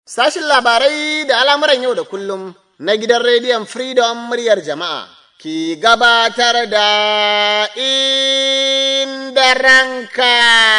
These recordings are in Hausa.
Sashin labarai da al'amuran yau da kullum na gidan rediyon Freedom muryar jama'a ki gabatar da inda ranka.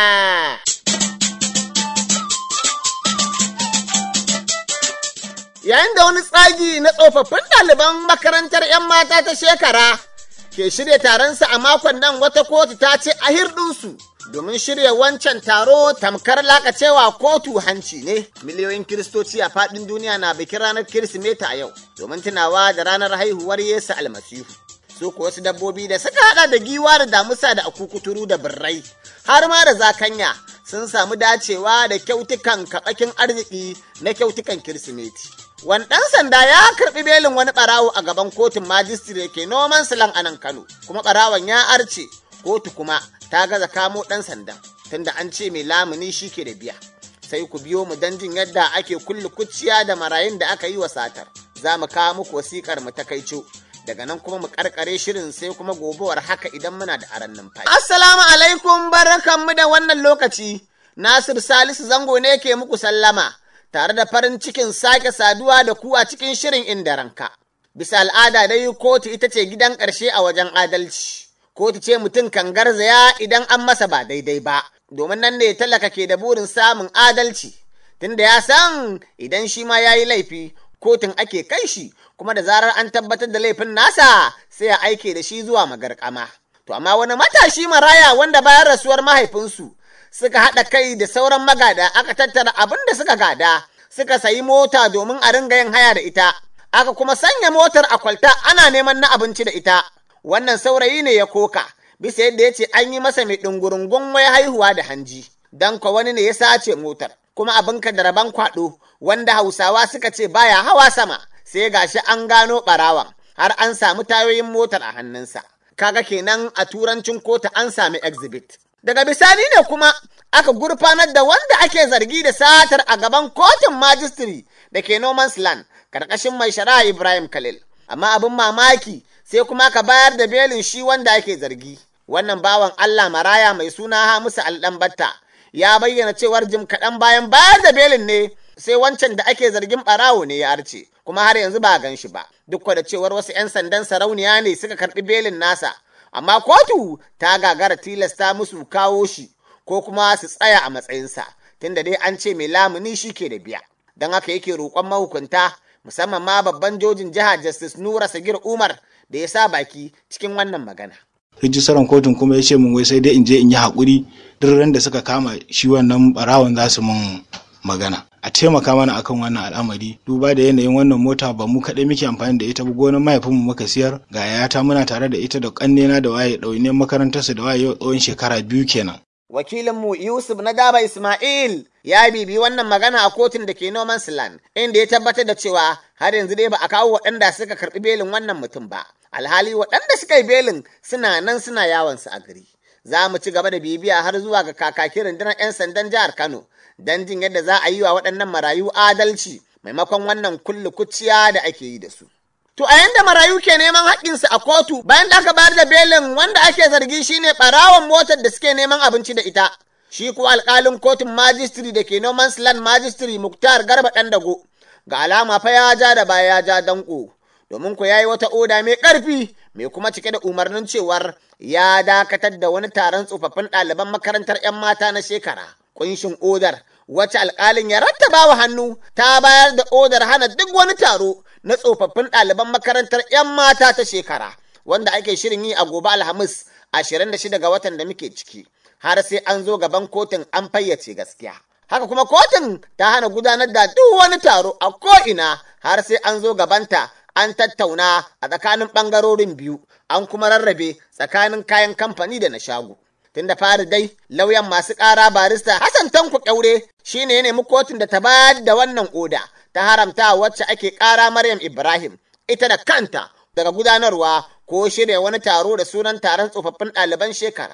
Yayin da wani tsagi na tsofaffin ɗaliban makarantar ‘yan mata ta shekara ke shirya taronsa a makon nan wata kotu ta ce a hirɗinsu. domin shirya wancan taro tamkar lakacewa kotu hanci ne. Miliyoyin kiristoci a faɗin duniya na bikin ranar Kirsimeti a yau, domin tunawa da ranar haihuwar Yesu almasihu. Su kuwa wasu dabbobi da suka haɗa da giwa da damusa da akukuturu da birrai, har ma da zakanya sun samu dacewa da kyautukan kaɓakin arziki na kyautukan Kirsimeti. Wani ɗan sanda ya karɓi belin wani ɓarawo a gaban kotun majistire ke noman silan a nan Kano, kuma ɓarawon ya arce, kotu kuma ta gaza kamo ɗan sandan tunda an ce mai lamuni shi ke da biya sai ku biyo mu don jin yadda ake kulle kuciya da marayun da aka yi wa satar za mu kawo muku wasikar mu ta kaico daga nan kuma mu karkare shirin sai kuma gobewar haka idan muna da aran numfashi. Assalamu alaikum barkanmu da wannan lokaci Nasir Salisu Zango ne ke muku sallama tare da farin cikin sake saduwa da ku a cikin shirin inda ranka. Bisa al'ada dai kotu ita ce gidan ƙarshe a wajen adalci. kotu ce mutum kan garzaya idan an masa ba daidai ba, domin nan ne talaka ke da burin samun adalci, tunda ya san idan shi ma ya yi laifi, kotun ake kai shi, kuma da zarar an tabbatar da laifin nasa sai ya aike da shi zuwa magarkama. To, amma wani matashi maraya wanda bayan rasuwar mahaifinsu suka haɗa kai da sauran magada aka tattara abin da suka gada, suka sayi mota domin a ringa yin haya da ita, aka kuma sanya motar a kwalta ana neman na abinci da ita. wannan saurayi ne ya koka bisa yadda ya ce an yi masa mai ɗungurungun wai haihuwa da hanji don kwa wani ne ya sace motar kuma abin ka da rabon kwaɗo wanda hausawa suka ce baya hawa sama sai gashi an gano ɓarawan har an samu tayoyin motar a hannunsa kaga kenan a turancin kota an sami exhibit daga bisani ne kuma aka gurfanar da wanda ake zargi da satar a gaban kotun majistiri da ke noman's land karkashin mai shari'a ibrahim khalil amma abin mamaki sai kuma ka bayar da belin shi wanda ake zargi. Wannan bawan Allah maraya mai suna Hamisu Alɗanbatta ya bayyana cewar jim kaɗan bayan bayar da belin ne sai wancan da ake zargin ɓarawo ne ya arce, kuma har yanzu ba gan shi ba. Duk da cewar wasu 'yan sandan sarauniya ne suka karɓi belin nasa, amma kotu ta gagara tilasta musu kawo shi ko kuma su tsaya a matsayinsa, tunda dai an ce mai lamuni shi ke da biya. Don haka yake roƙon mahukunta musamman ma babban jojin jiha Justice Nura Sagir Umar da ya sa baki cikin wannan magana. rijistaran kotun kuma ya ce mun wai sai dai in je in yi haƙuri duk ran da suka kama shi wannan barawon za su mun magana a taimaka mana akan wannan al'amari duba da yanayin wannan mota ba mu kaɗai muke amfani da ita ba gonar mahaifinmu muka siyar ga yayata muna tare da ita da ƙannena da waye ɗaune makarantarsu da waye tsawon shekara biyu kenan wakilinmu Yusuf na Daba Ismail ya bibi wannan magana a kotun da ke noman Land inda ya tabbatar da cewa har yanzu dai ba a kawo waɗanda suka karɓi belin wannan mutum ba. Alhali waɗanda suka yi belin suna nan suna yawon su a gari. Za mu ci gaba da bibiya har zuwa ga kakakin rundunar 'yan sandan jihar Kano don jin yadda za a yi wa waɗannan marayu adalci maimakon wannan kullu kuciya da ake yi da su. To a yanda marayu ke neman haƙƙinsu a kotu bayan da aka bayar da belin wanda ake zargi shine ɓarawon motar da suke neman abinci da ita. Shi kuwa alƙalin kotun majistiri da ke noman land majistiri Muktar Garba Ɗandago ga alama fa ya ja da baya ya ja danko. Domin ku yayi wata oda mai ƙarfi mai kuma cike da umarnin cewar ya dakatar da wani taron tsofaffin ɗaliban makarantar 'yan mata na shekara. Kunshin odar wacce alƙalin ya rattaba wa hannu ta bayar da odar hana duk wani taro na tsofaffin ɗaliban makarantar 'yan mata ta shekara wanda ake shirin yi a gobe alhamis 26 ga watan da muke ciki har sai an zo gaban kotun an fayyace gaskiya haka kuma kotun ta hana gudanar da duk wani taro a ko'ina har sai an zo gabanta an tattauna a tsakanin ɓangarorin biyu an kuma rarrabe tsakanin kayan kamfani da na shago tun da fari dai lauyan masu ƙara barista hassan tanku ƙyaure shine ya nemi kotun da ta bayar da wannan oda ta haramta wacce ake ƙara Maryam Ibrahim ita da kanta daga gudanarwa ko shirya wani taro da sunan taron tsofaffin ɗaliban shekara.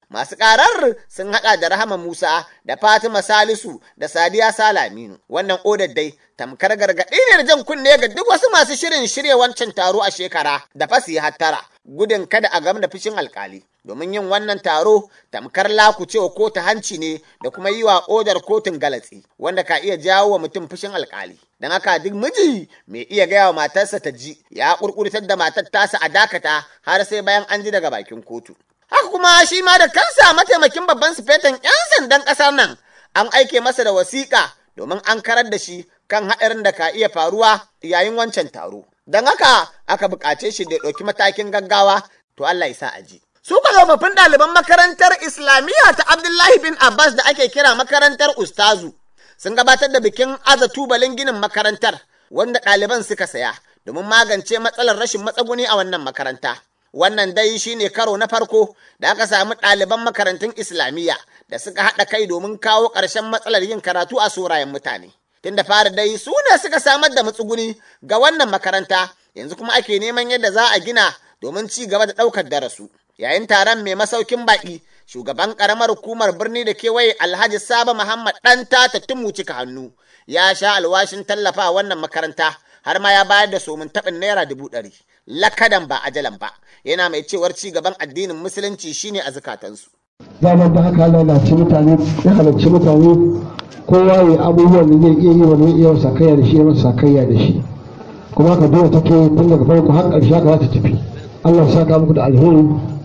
Masu ƙarar sun haɗa da Rahama Musa da Fatima Salisu da Sadiya Salaminu. Wannan odar dai tamkar gargaɗi ne da jan kunne ga duk wasu masu shirin shirya wancan taro a shekara da fasi hattara gudun kada a gam da fishin alkali. Domin yin wannan taro tamkar lakucewa ko ta hanci ne da kuma yi wa odar kotun galatsi wanda ka iya jawo wa mutum fushin alkali. Don haka duk miji mai iya gaya wa matarsa ta ji ya kurkurtar da matar tasa a dakata har sai bayan an ji daga bakin kotu. Haka kuma shi ma da kansa mataimakin babban sufetan 'yan sandan ƙasar nan an aike masa da wasiƙa domin an karar da shi kan haɗarin da ka iya faruwa yayin wancan taro. Don haka aka buƙace shi da ɗauki matakin gaggawa to Allah ya sa a ji. Su tsofaffin ɗaliban makarantar Islamiyya ta Abdullahi bin Abbas da ake kira makarantar Ustazu sun gabatar da bikin aza tubalin ginin makarantar wanda ɗaliban suka saya domin magance matsalar rashin matsaguni a wannan makaranta. Wannan dai shi ne karo na farko da aka samu ɗaliban makarantun Islamiyya da suka haɗa kai domin kawo ƙarshen matsalar yin karatu a surayen mutane. Tun da fara dai su ne suka samar da matsuguni ga wannan makaranta yanzu kuma ake neman yadda za a gina domin ci gaba da ɗaukar darasu. Yayin taron mai masaukin baƙi, shugaban ƙaramar hukumar birni da kewaye Alhaji Saba Muhammad ɗan tata tumu cika hannu ya sha alwashin tallafa wannan makaranta har ma ya bayar da somin taɓin naira dubu ɗari. Lakadan ba ajalan ba, yana mai cewar ci gaban addinin musulunci shine a zukatansu. Zaman da haka lalace mutane ya halarci mutane kowa ya abubuwan da zai iya yi wa zai iya sakayya da shi ya masa sakayya da shi kuma haka dole take tun daga farko har ƙarshe haka za ta tafi Allah ya saka muku da alheri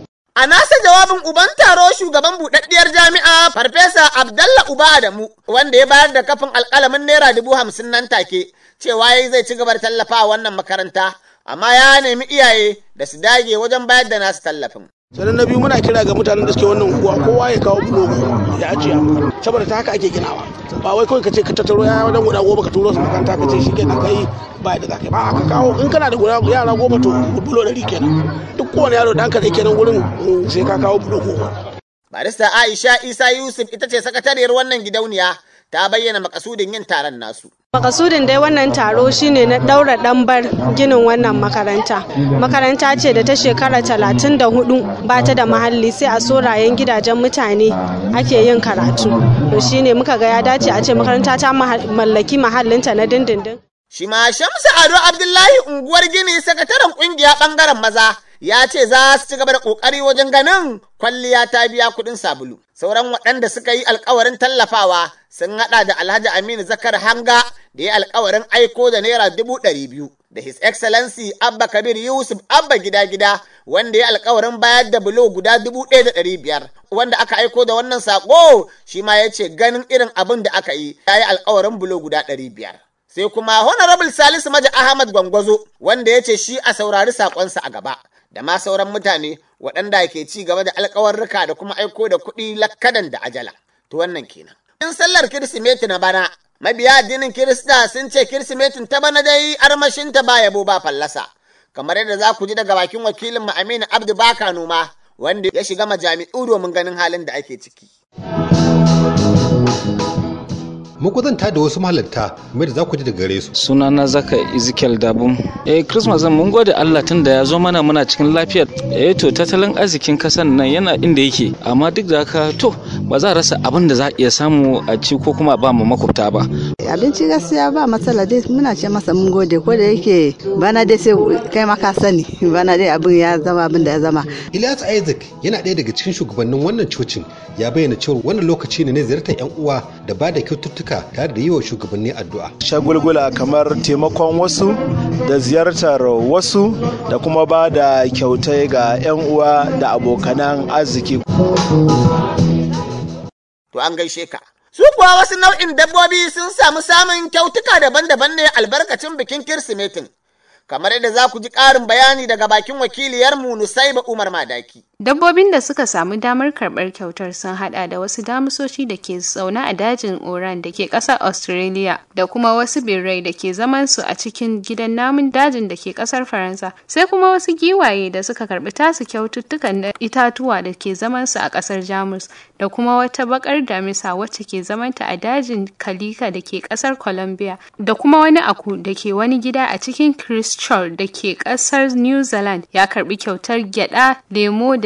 A nasa jawabin uban taro shugaban buɗaɗɗiyar jami'a Farfesa Abdalla Uba Adamu wanda ya bayar da kafin alƙalamin naira dubu hamsin nan take cewa yayi zai ci gaba da tallafa wannan makaranta amma ya nemi iyaye da su dage wajen bayar da nasu tallafin. sannan na biyu muna kira ga mutanen da suke wannan unguwa kowa ya kawo bulogu ya ajiye saboda ta haka ake ginawa ba wai kawai ka ce ka tattaro yaya wajen guda goma ka turo su makaranta ka ce shi kenan kai ba da zaka ba ka kawo in kana da guda yara goma to bulo ɗari kenan duk kowane yaro da hankali kenan wurin sai ka kawo bulo goma. Barista Aisha Isa Yusuf ita ce sakatariyar wannan gidauniya ta bayyana makasudin yin taron nasu. Makasudin dai wannan taro shine na daura ɗambar ginin wannan makaranta. Makaranta ce da ta shekara talatin da hudu ba ta da mahalli sai a sorayen gidajen mutane ake yin karatu. To shine muka ga ya dace a ce makaranta ta mallaki mahallinta na dindindin. Shi ma Shamsu Ado Abdullahi unguwar Gini sakataren kungiya bangaren maza ya ce za su ci gaba da kokari wajen ganin kwalliya ta biya kuɗin sabulu. Sauran waɗanda suka yi alkawarin tallafawa sun haɗa da Alhaji Aminu Zakar Hanga da ya alkawarin aiko da naira dubu ɗari biyu. Da His Excellency Abba Kabir Yusuf Abba gida gida wanda ya alkawarin bayar da bulo guda dubu ɗaya da ɗari biyar. Wanda aka aiko da wannan saƙo shi ma ya ce ganin irin abin da aka yi ya yi alkawarin bulo guda ɗari biyar. Sai kuma Honorable Salisu Maja Ahmad Gwangwazo wanda ya ce shi a saurari saƙonsa a gaba. da ma sauran mutane waɗanda ke ci gaba da alkawarruka da kuma aiko da kuɗi lakkadan da ajala. To wannan kenan. In sallar Kirsimeti na bana, mabiya addinin Kirista sun ce Kirsimetin ta bana dai armashinta ba yabo ba fallasa. Kamar yadda za ku ji daga bakin wakilin Aminu Abdu Baka Noma wanda ya shiga majami'u domin ganin halin da ake ciki. makwazanta da wasu mahalarta mai da za ku ji daga gare su. sunana zaka ezekiel dabum eh christmas mun gode allah tun da ya zo mana muna cikin lafiyar eh to tattalin arzikin kasan nan yana inda yake amma duk da haka to ba za a rasa abin da za a iya samu a ci ko kuma ba mu makwabta ba abinci gaskiya ba matsala dai muna ce masa mun gode ko da yake bana dai sai kai ma ka sani bana dai abin ya zama abin da ya zama Ilyas Isaac yana ɗaya daga cikin shugabannin wannan cocin ya bayyana cewa wannan lokaci ne na ziyartar 'yan uwa da ba da kyaututtuka tare da yi wa shugabanni addu'a. Shagulgula kamar taimakon wasu da ziyartar wasu da kuma ba da kyautai ga 'yan uwa da abokanan arziki. To an gaishe ka. Su kuwa wasu nau'in dabbobi sun samu samun kyautuka daban-daban ne albarkacin bikin Kirsimetin. Kamar yadda za ku ji ƙarin bayani daga bakin wakiliyarmu Nusaiba Umar Madaki. Dabbobin da suka samu damar karɓar kyautar sun hada da wasu damusoshi da ke zaune a dajin Oran da ke ƙasar Australia da kuma wasu birrai da ke zaman su a cikin gidan namun dajin da ke ƙasar Faransa sai kuma wasu giwaye da suka karɓi tasu kyaututtukan da itatuwa da ke zaman su a ƙasar Jamus da kuma wata bakar damisa wacce ke zamanta a dajin Kalika da ke ƙasar Colombia da kuma wani aku da ke wani gida a cikin Christchurch da ke ƙasar New Zealand ya karɓi kyautar gyada, lemo da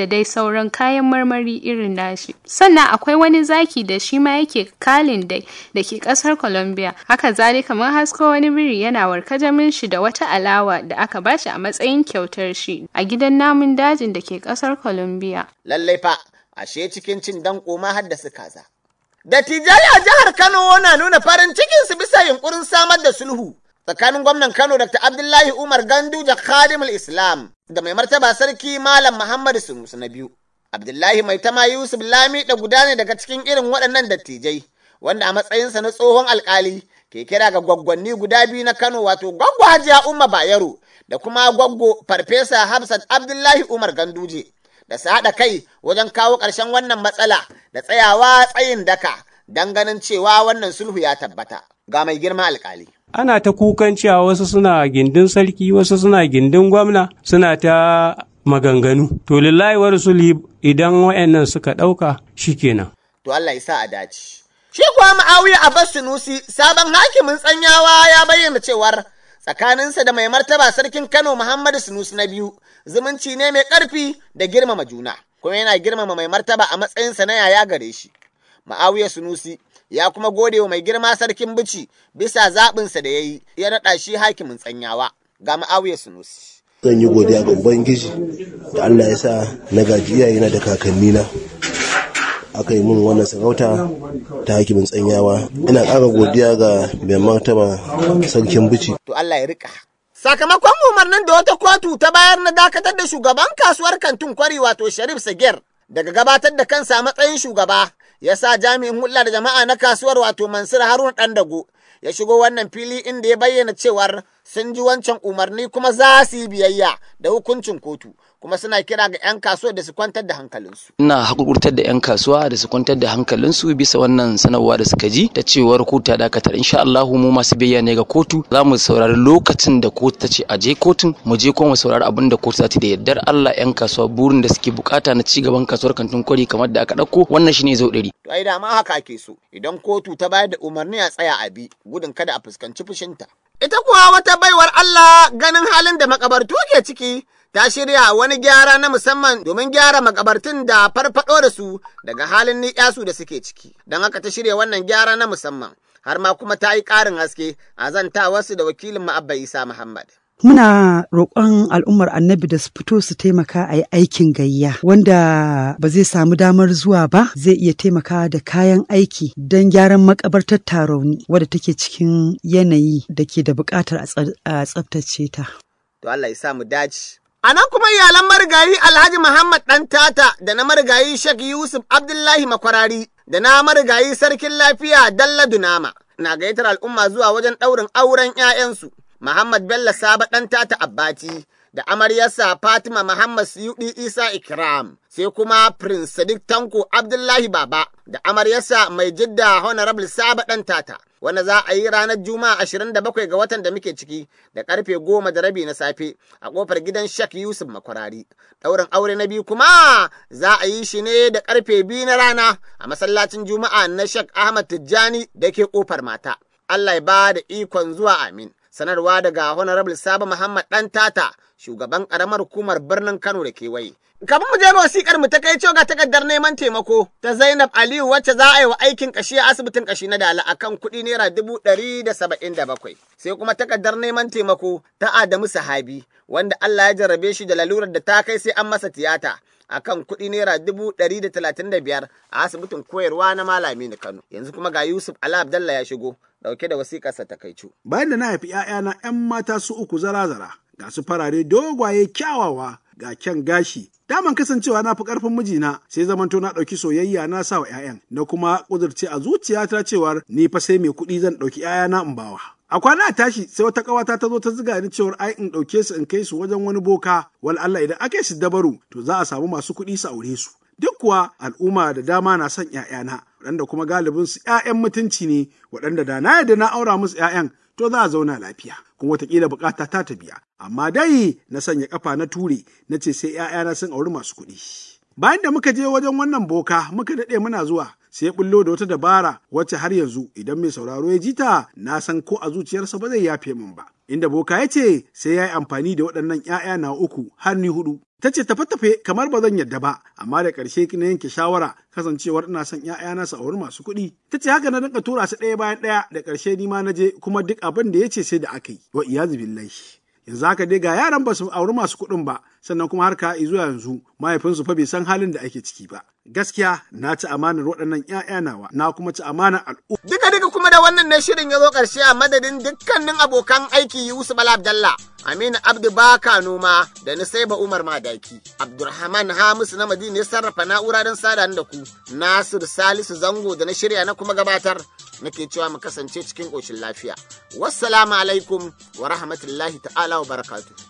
dai sauran kayan marmari irin nashi. Sannan akwai wani zaki da shi ma yake kalin dai da ke ƙasar Colombia. Haka zalika mun hasko wani biri yana warkajamin shi da wata alawa da aka bashi a matsayin kyautar shi a gidan namun dajin da ke ƙasar Colombia. Lallai fa, ashe cikin cin danko ma haddasa kaza. Dattijai a jihar Kano na nuna farin cikinsu bisa yunkurin samar da sulhu tsakanin gwamnan Kano Dr. Abdullahi Umar Ganduja Khadimul Islam da mai martaba sarki Malam Muhammadu Sunusu na biyu. Abdullahi mai tama Yusuf Lami da guda ne daga cikin irin waɗannan dattijai wanda a matsayinsa na tsohon alkali ke kira ga gwaggwanni guda biyu na Kano wato gwaggo Hajiya Umma Bayero da kuma gwaggo Farfesa Hafsat Abdullahi Umar Ganduje. da su haɗa kai wajen kawo ƙarshen wannan matsala da tsayawa tsayin daka don ganin cewa wannan sulhu ya tabbata ga mai girma alkali. Ana ta kukan cewa wasu suna gindin sarki wasu suna gindin gwamna suna ta maganganu. To lillahi wa rasuli idan wayannan suka ɗauka shikenan. To Allah ya sa a dace. Shi kuwa Ma'awiya Abbas Sunusi sabon hakimin tsanyawa ya bayyana cewar tsakaninsa da mai martaba sarkin Kano Muhammadu Sunusi na biyu zumunci ne mai ƙarfi da girmama juna kuma yana girmama mai martaba a matsayinsa na yaya gare shi. Ma'awiya Sunusi ya kuma gode wa mai girma sarkin bici bisa zaɓinsa da ya yi ya naɗa shi hakimin tsanyawa ga Ma'awiya Sunusi. Zan yi godiya ga Ubangiji da Allah ya sa na gaji iyayena da kakannina. aka yi mun wannan sarauta ta hakimin tsanyawa ina ƙara godiya ga mai martaba sarkin bici to Allah ya rika sakamakon umarnin da wata kotu ta bayar na dakatar da shugaban kasuwar kantin kwari wato Sharif Sagir daga gabatar da kansa a matsayin shugaba ya sa jami'in hulɗa da jama'a na kasuwar wato Mansur Haruna Dandago ya shigo wannan fili inda ya bayyana cewar sun ji wancan umarni kuma za su yi biyayya da hukuncin kotu kuma suna kira ga 'yan kasuwa da su kwantar da hankalinsu. Ina hakurkurtar da 'yan kasuwa da su kwantar da hankalinsu bisa wannan sanarwa da suka ji ta cewar kotu ta dakatar insha Allahu mu masu biyayya ne ga kotu za mu saurari lokacin da kotu ta ce a je kotun mu je kuma mu saurari abin da kotu ta ce da yardar Allah 'yan kasuwa burin da suke bukata na ci gaban kasuwar kantin kwari kamar da aka dauko wannan shine zo ɗari. To ai dama haka ake so idan kotu ta bayar da umarni a tsaya a bi gudun kada a fuskanci fushinta. Ita kuwa wata baiwar Allah ganin halin da makabartu ke ciki ta shirya wani gyara na musamman domin gyara makabartun da farfado da su daga halin ni'yasu da suke ciki. Don haka ta shirya wannan gyara na musamman har ma kuma ta yi ƙarin haske a zanta wasu da wakilin ma'abba Isa Muhammad. Muna roƙon al'ummar annabi da su fito su taimaka a yi aikin gayya wanda ba zai samu damar zuwa ba zai iya taimaka da kayan aiki don gyaran makabartar tarauni wadda take cikin yanayi da ke da buƙatar a tsaftace ta. To Allah ya sa mu dace. A nan kuma iyalan marigayi Alhaji Muhammad ɗan tata da na marigayi Sheikh Yusuf Abdullahi Makwarari da na marigayi Sarkin Lafiya Dalla Dunama na gayyatar al'umma zuwa wajen ɗaurin auren 'ya'yansu. Muhammad Bello Saba ɗan tata Abbati da amaryarsa Fatima Muhammad Suyuɗi Isa Ikram sai kuma Prince Sadiq Tanko Abdullahi Baba da amaryarsa mai jidda Honorable Saba ɗan tata. wanda za a yi ranar Juma'a ashirin da bakwai ga watan da muke ciki da karfe goma da rabi na safe a kofar gidan Shek Yusuf Makwarari. Ɗaurin aure na biyu kuma za a yi shi ne da karfe biyu na rana a masallacin Juma'a na Shek Ahmad Tijjani da ke kofar mata. Allah ya ba da ikon zuwa amin. Sanarwa daga Honorable Saba Muhammad ɗan tata shugaban ƙaramar hukumar birnin Kano da kewaye. Kafin mu je ga wasikar mu ta kai ga takardar neman taimako ta Zainab Aliyu wacce za a yi wa aikin kashi a asibitin kashi na Dala akan kuɗi naira dubu ɗari da saba'in da bakwai. Sai kuma takardar neman taimako ta Adamu Sahabi wanda Allah ya jarrabe shi da lalurar da ta kai sai an masa tiyata. akan kuɗi naira dubu ɗari da talatin da biyar a asibitin koyarwa na malami na Kano. Yanzu kuma ga Yusuf Ala Abdallah ya shigo dauke da wasiƙarsa ta kaicu. Bayan da na haifi ‘ya'yana ‘yan mata su uku zara-zara, ga su farare dogwaye kyawawa ga kyan gashi. Daman kasancewa na fi ƙarfin mijina sai zamanto na ɗauki soyayya na sa wa ‘ya'yan, na kuma ƙudurce a zuciyata cewar ni fa sai mai kuɗi zan ɗauki ‘ya'yana in bawa. A kwana a tashi sai wata ƙawata ta zo ta ziga ni cewar ai in ɗauke su in kai su wajen wani boka, wal Allah idan aka yi su dabaru to za a samu masu kuɗi su aure su. Duk kuwa al'umma da dama na son ‘ya'yana, waɗanda kuma galibin su ‘ya'yan mutunci ne, waɗanda da na yadda na aura musu ‘ya'yan to za a zauna lafiya, kuma wataƙila bukata ta ta biya. Amma dai na sanya ƙafa na ture, na ce sai ‘ya'yana sun auri masu kuɗi. Bayan da muka je wajen wannan boka muka daɗe muna zuwa sai bullo da wata dabara wacce har yanzu idan mai sauraro ya ji ta na san ko a zuciyarsa ba zai yafe min ba. Inda boka ya ce sai ya yi amfani da waɗannan ‘ya'ya na uku har ni hudu. Ta ce tafe-tafe kamar ba zan yadda ba, amma da ƙarshe na yanke shawara kasancewar ina son ‘ya'yana su auri masu kuɗi. Ta ce haka na dinka tura su ɗaya bayan ɗaya da ƙarshe ni ma na je kuma duk abin da ya ce sai da aka yi. Wa iyazu billahi. yanzu haka dai ga yaran ba su auri masu kuɗin ba sannan kuma har ka zuwa yanzu mahaifinsu fa bai san halin da ake ciki ba gaskiya na ci amanar waɗannan ƴaƴa nawa na kuma ci amanar al'umma duka duka kuma da wannan ne shirin ya zo ƙarshe a madadin dukkanin abokan aiki Yusuf Bala Abdallah Aminu Abdu Baka Noma da Nisaiba Umar Madaki Abdulrahman Hamisu na Madina ya sarrafa na'ura don sada da ku Nasir Salisu Zango da na shirya na kuma gabatar nake cewa mu kasance cikin ƙoshin lafiya. Wassalamu alaikum wa rahmatullahi ta'ala wa barakatuh.